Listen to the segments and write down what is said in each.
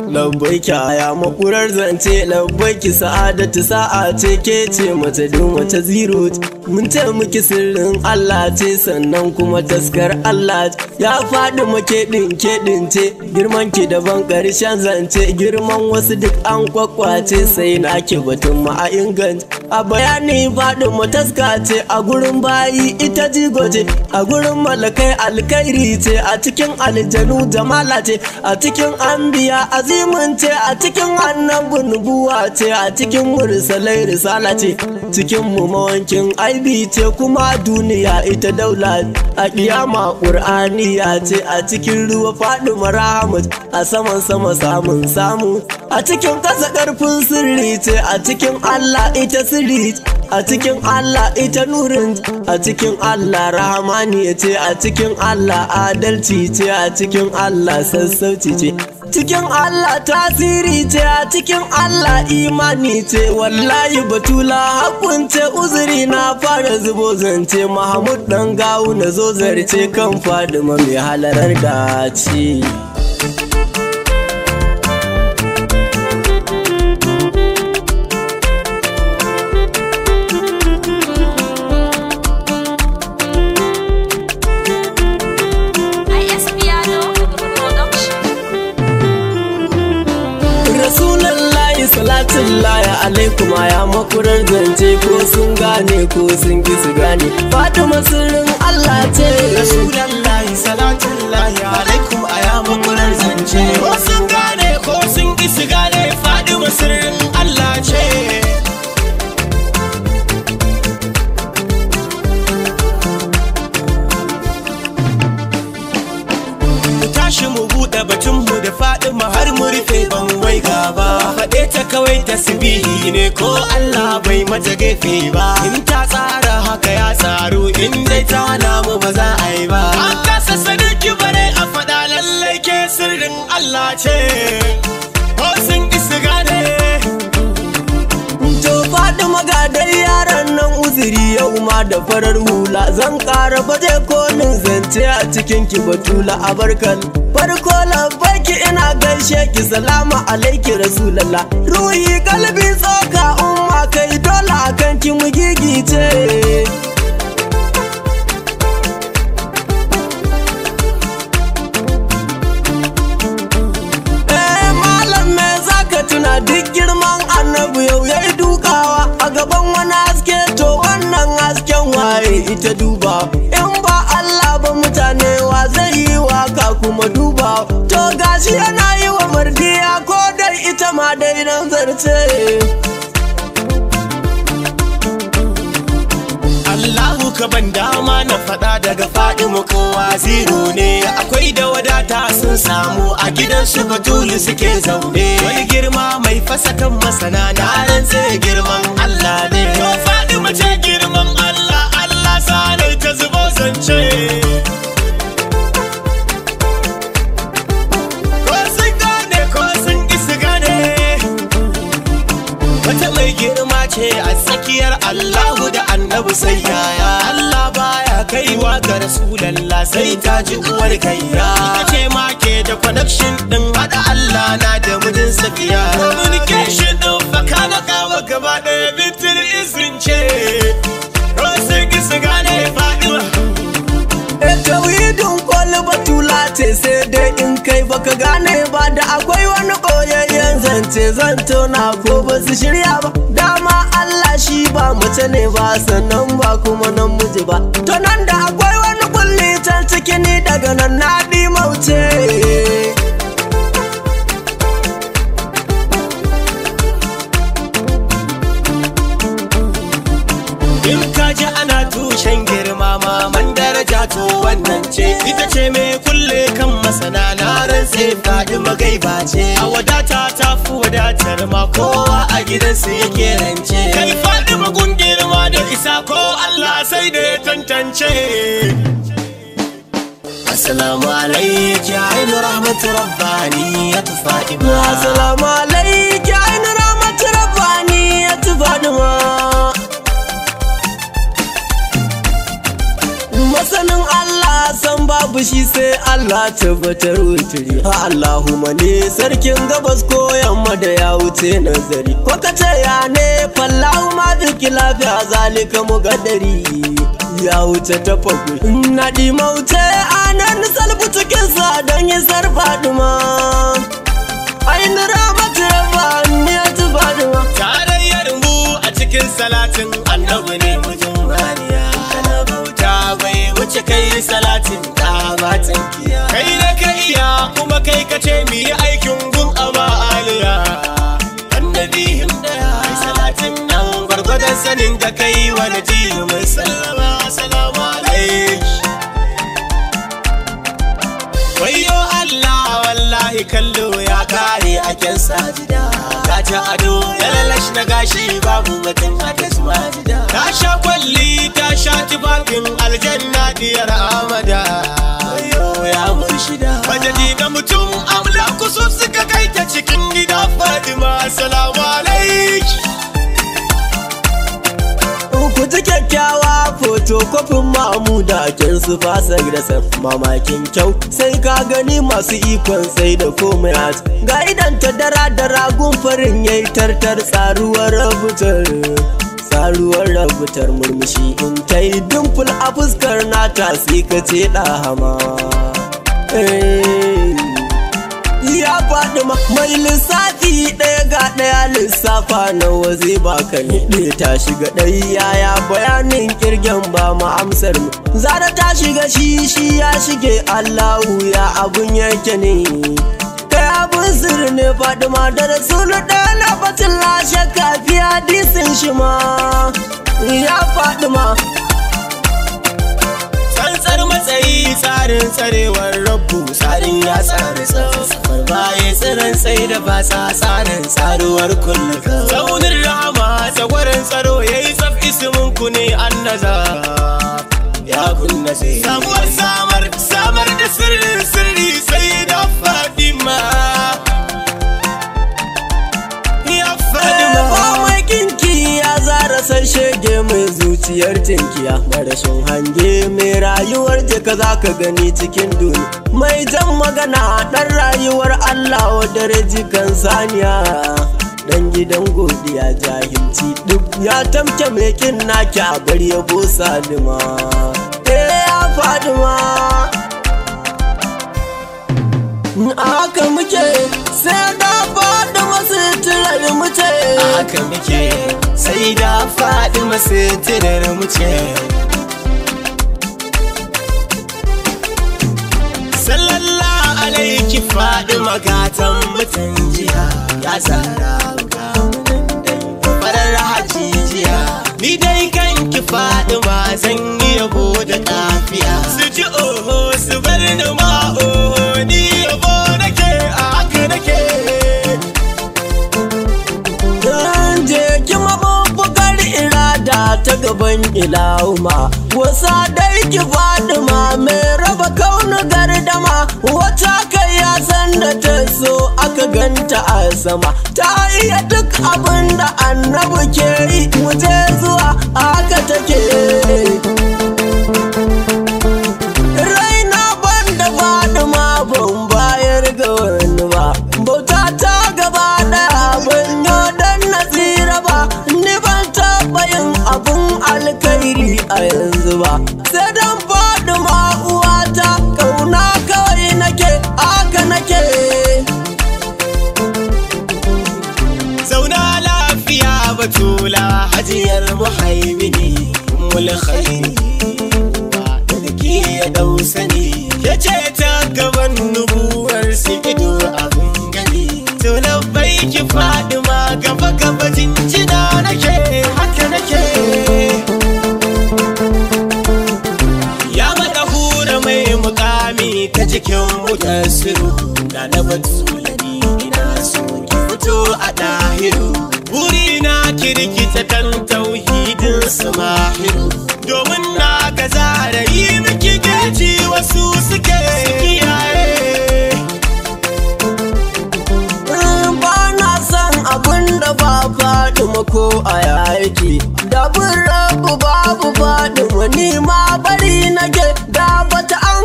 labbaiki aya makurar zance labbaiki sa'adatu sa'a ce ke ce mace dun wata zero mun ce miki sirrin Allah ce sannan kuma taskar Allah ya faɗi make ɗinke ɗince girman ki daban ƙarshen zance girman wasu duk an kwakwace sai na ke batun ma a inganta a bayani faɗi mataska ce a gurin bayi ita jigo ce a gurin malakai alkairi ce a cikin aljanu jamala ce a cikin anbiya azimin ce a cikin annabi nubuwa ce a cikin mursalai risala ce cikin mu mawankin aibi ce kuma duniya ita daula a kiyama ƙur'aniya ce a cikin ruwa faɗi marahamat a saman sama samun samu a cikin ƙasa ƙarfin sirri ce a cikin allah ita sirri a cikin Allah ita nurin a cikin Allah rahamani ce a cikin Allah adalci ce a cikin Allah sassauci ce cikin Allah tasiri ce a cikin Allah imani ce wallahi batula hakun ce uzuri na fara zubo zance Mahmud dan gawu na zo zarce kan fadima mai halarar dace. salatin laya alaikum ya makurar zance ko sun gane ko sun ki su gane fatima sirrin Allah ce rasulallahi salatin laya alaikum ya makurar zance ko sun gane ko sun ki su gane fatima sirrin Allah ce tashi mu buɗe batunmu da faɗi har mu rufe ban wai gaba faɗe ta kawai tasbihi ne ko Allah bai mata gefe ba in ta tsara haka ya tsaro in dai ta namu ba za a yi ba an kasa sadiki bare a faɗa lallai ke sirrin Allah ce ko sun isa gane to faɗi magadar yaran nan uzuri yau ma da farar hula zan ƙara baje kolin zance a cikin ki batula a barkan farko labbarki ina gaishe ki salama alaiki rasulallah ruhi kalbi tsoka umma kai dole akan ki mu gigice tuna duk girman annabi yau ya yi dukawa a gaban wani haske to wannan hasken waye ita duba in ba Allah ba mutane wa zai yi waka kuma duba to gashi yana yi wa mardiya ko dai ita ma dai nan zarce Allahu ka ban dama na faɗa daga faɗi mu kowa zero ne akwai da wadata sun samu a gidan su batulu suke zaune wani girma mai fasa kan masana na rantse girman Allah ne to faɗi mace girman Allah Allah sanai ta zubo zance ko sun gane ko sun isa gane wata mai girma ce a tsakiyar Allahu da annabi sai yaya Allah baya kaiwa ga Rasulallah sai ta ji uwar kayya ita ce ma ke da connection din hada Allah na da mijin safiya communication din faka na kawo gaba ɗaya bitin izin ce Rosin gisa gane Fatima tawhidin kwalli batula ce sai dai in kai baka gane ba da akwai wani koyayyen zance zan tona ko ba su shirya ba dama Allah shi ba mace ne ba sannan ba kuma namiji ba to nan da akwai wani kulli can ciki ni daga nan na mauce In ka ji ana tushen girma maman daraja to wannan ce ita ce mai kulle kan masana na rantse faɗi magaiba ce a wadata ta fi wadatar ma kowa a gidansu yake rance kai faɗi magun girma da isa ko Allah sai da ya tantance Assalamu alaiki ainu rahmatu rabbani ya tufaɗi ma Assalamu alaiki ainu rahmatu rabbani ya tufaɗi ma masanin Allah san babu shi sai Allah tabbatar wuturi ha Allahumma ne sarkin gabas ko yamma da ya wuce nazari ko ka ce ya ne fallahu ma biki lafiya zalika mugaddari ya wuce ta fagu na di mauce anan salbu cikin sa don yi sarfa duma ainihin ramatu rabba ni ya ci faduma tarayyar mu a cikin salatin annabi ne mujin mariya ana bauta bai wuce kai salatin da batan kiya kai da ka iya kuma kai ka ce mu yi aikin gun ama aliya annabi himda ya salatin nan gwargwadon sanin da kai wani ji mai sallama assalamu alaikum Wayo Allah wallahi kallo ya kare a kyan sajida Ka ci ado ya lalash na gashi babu batun hadas majida Ta sha kwalli ta sha tufafin aljanna diyar amada Wayo ya murshida Majadi na mutum amla kusur suka kai ta cikin gida Fatima Assalamu alaikum ku ji kyakkyawa fotokofin mamuda kin su fasa grasa mamakin kyau sai ka gani masu ikon sai da komai hat ga idan ta dara da ragun farin yayi tartar tsaruwar rabutar tsaruwar rabutar murmushi in ta yi dimful a fuskar nata sai ka ce ɗahama ya faɗi ma mai lissafi ɗaya ga ɗaya lissafa nawa zai baka ne ta shiga ɗai yaya bayanin kirgen ba ma amsar mu zara ta shiga shi shi ya shige allahu ya abun yake ne kai abun sirri ne faɗi ma da rasulu ɗaya lokacin lashe kafi hadisin shi ma ya faɗi ma tsantsar matsayi tsarin tsarewar rabu tsarin ya tsari safar baya tsirin sai da fasa tsarin tsaruwar kullum tsaunin rama tsagwarin tsaro ya yi tsaf isimin ku ne an naza ya kunna sai samuwar samar samar da sirrin sirri sai da fadima ya fadima mai kinki ya zara san shege mai zuciyar tinkiya marashin hange mai rayuwar jika za ka gani cikin duniya mai jan magana ɗan rayuwar Allah wadda jikan saniya dan gidan godiya jahilci duk ya tamke mai kin naki a bar yabo salima eh ya fadima a haka muke sai da faɗi masu tirar mu ce haka muke sai da faɗi masu tirar mu ce sallallahu alaiki faɗi magatan mutan jiya ya tsara farar hajijiya ni dai kanki faɗi ma zan yi yabo da kafiya su ji oho su bar ni ma oho ni yabo nake a haka nake je ki mabubbugar irada ta gaban ilahuma wasa dai ki fadima mai raba kaunu gardama wata kai ya san da ta so aka ganta a sama ta iya duk abin da annabi ke yi mu je zuwa haka take raina ban da fadima ban bayar ga wani ba bauta ta gaba daya ban yi dan nasira ba ni ban taɓa yin abun alkhairi a yanzu ba sai dan fadima uwata kauna kawai nake aka nake zauna lafiya batula hajiyar muhaimini mulkhairi da ki ya dau sani ya ce ta gaban nubuwar su ido abin gani to bai ki fadima gaba gaba jinjina nake haka nake ya mata hura mai mukami ta jikin mutasiru na na batulani ina so ki fito a ɗahiru wuri na kirkita kan tauhidin samahiru domin na ga zara yi miki gaji wasu suke kiyaye ba na son abin da ba fadima ko a yaki da bin rabu babu fadima ni ma bari nake da bata an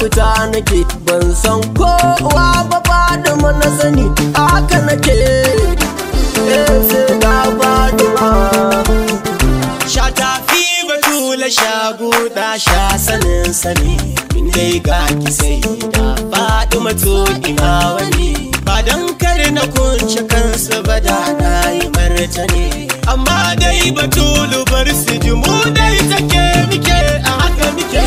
fita nake ban san kowa ba Fadima na sani haka nake eh sai ga Fadima Sha tafi batula sha guda sha sanin sani in dai ga ki sai da faɗi mato ina wani ba dan kar na kunce kansa ba da na yi martani amma dai batulu bar su ji mu dai take muke a haka muke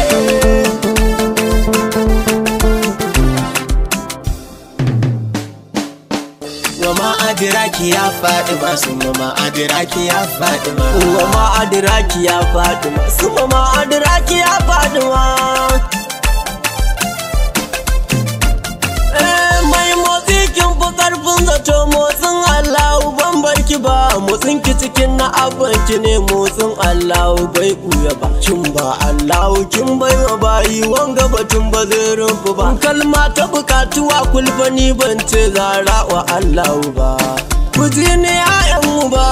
wa ma'adiraki ya faɗi masu ma ma'adiraki ya faɗi ma Uwa ma adiraki ya Fadima Suma ma adiraki ya Fadima Eh mai motsi kin fi karfin zato motsin Allahu ban barki ba motsin ki cikin na abanki ne motsin Allahu bai kuya ba kin ba Allahu kin bai wa bayi wanga batun ba zai rumfu ba kalma ta bukatuwa kulfani ban ce zara wa Allahu ba ku ji ni 'ya'yanmu ba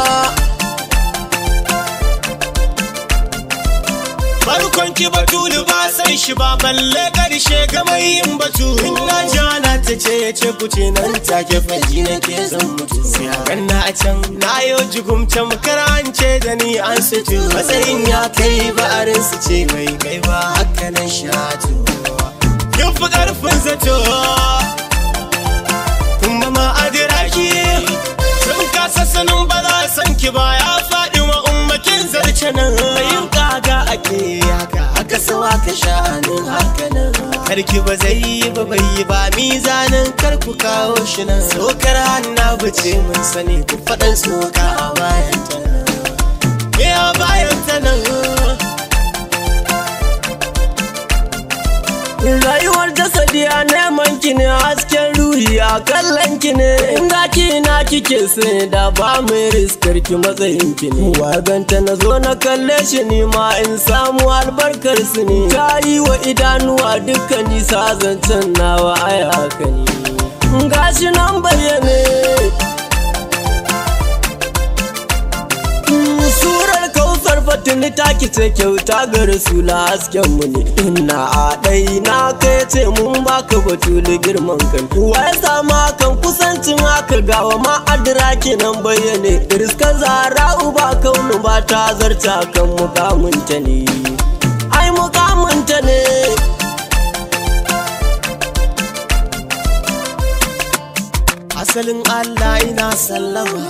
farkon ki batulu ba san shi ba balle karshe ga mai yin batu in na jana ta ce ya ce kuce nan take faji na ke zan mutu sai a ganna a can na yo jigumta makarance da ni an sutu matsayin ya kai ba arin su ce bai kai ba haka nan shatu kin fi karfin zato kuma ma adiraki sun kasa sanin ba za san ki ba ya faɗi wa ummakin zarce nan yin kaga ake haka haka sawa ka sha'anin haka nan karki ba zai yi ba bai yi ba mizanin kar ku kawo shi nan sokar hanna bace mun sani ku faɗan soka a bayan ta nan ya bayan ta nan Rayuwar jasadi a neman ki ne hasken ruhi a kallon ki ne inda ki na kike sai da ba mai riskar ki matsayin ki ne waganta na zo na kalle shi ni ma in samu albarkar su ne ta yi wa idanuwa dukkan nisa zancen nawa ai haka ne gashi nan bayyane surar kausar fatini ta kice kyauta ga rasula hasken mu ne ina a ɗai na kai ce mun baka batulu girman kan wa ya sama kan kusancin haka gawa ma adira kenan bayyane riskar zara uba kaunu ba ta zarta kan mukamunta ne ai mukamunta ne asalin Allah ina sallama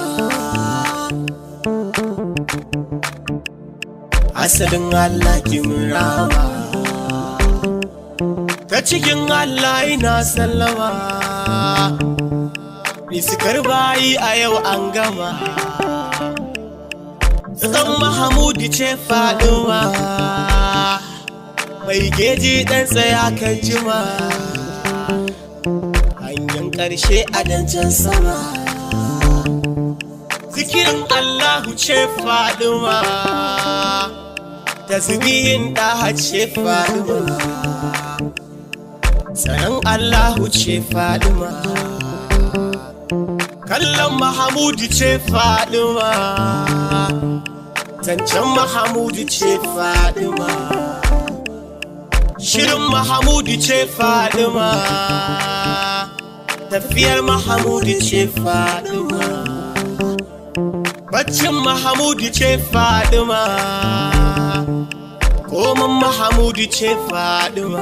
asalin Allah kimrawa ta cikin Allah ina sallama Riskar bayi a yau an gama Tsan Mahamudu ce faɗuwa Mai geji ɗan tsaya kan jima Hanyar ƙarshe a dancen sama Zikirin Allahu ce faɗuwa Tasbihin ɗaha ce faɗuwa Tsaron Allahu ce faɗuwa kallon mahamudu ce fadima zancen mahamudu ce fadima shirin mahamudu ce fadima tafiyar mahamudu ce fadima baccin mahamudu ce fadima koman mahamudu ce fadima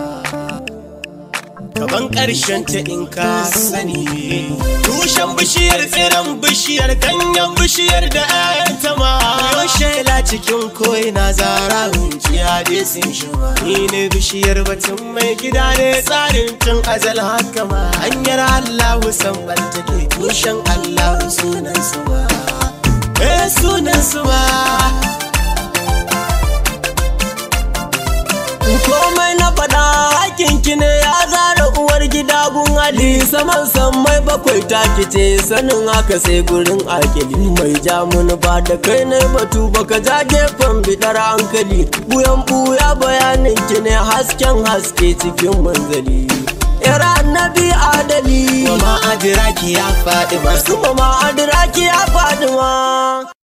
gaban ƙarshen ta in ka sani tushen bishiyar tsiran bishiyar ganyen bishiyar da ayanta ma yau shaila cikin koina zara hunciya dai sun shi ni ne bishiyar batun mai gida ne tsarin tun azal haka ma hanyar allahu san take tushen allahu sunan su ba eh sunan su ba komai na faɗa hakinki ne ya zara uwar gida gun ali saman sammai bakwai ta kice sanin haka sai gurin akili mai jamuni ba da kai na batu baka ja gefen bidar hankali buyan buya bayanin ki ne hasken haske cikin manzali Yara annabi adali Mama Adiraki ya faɗi masu Su mama adiraki ya faɗi ma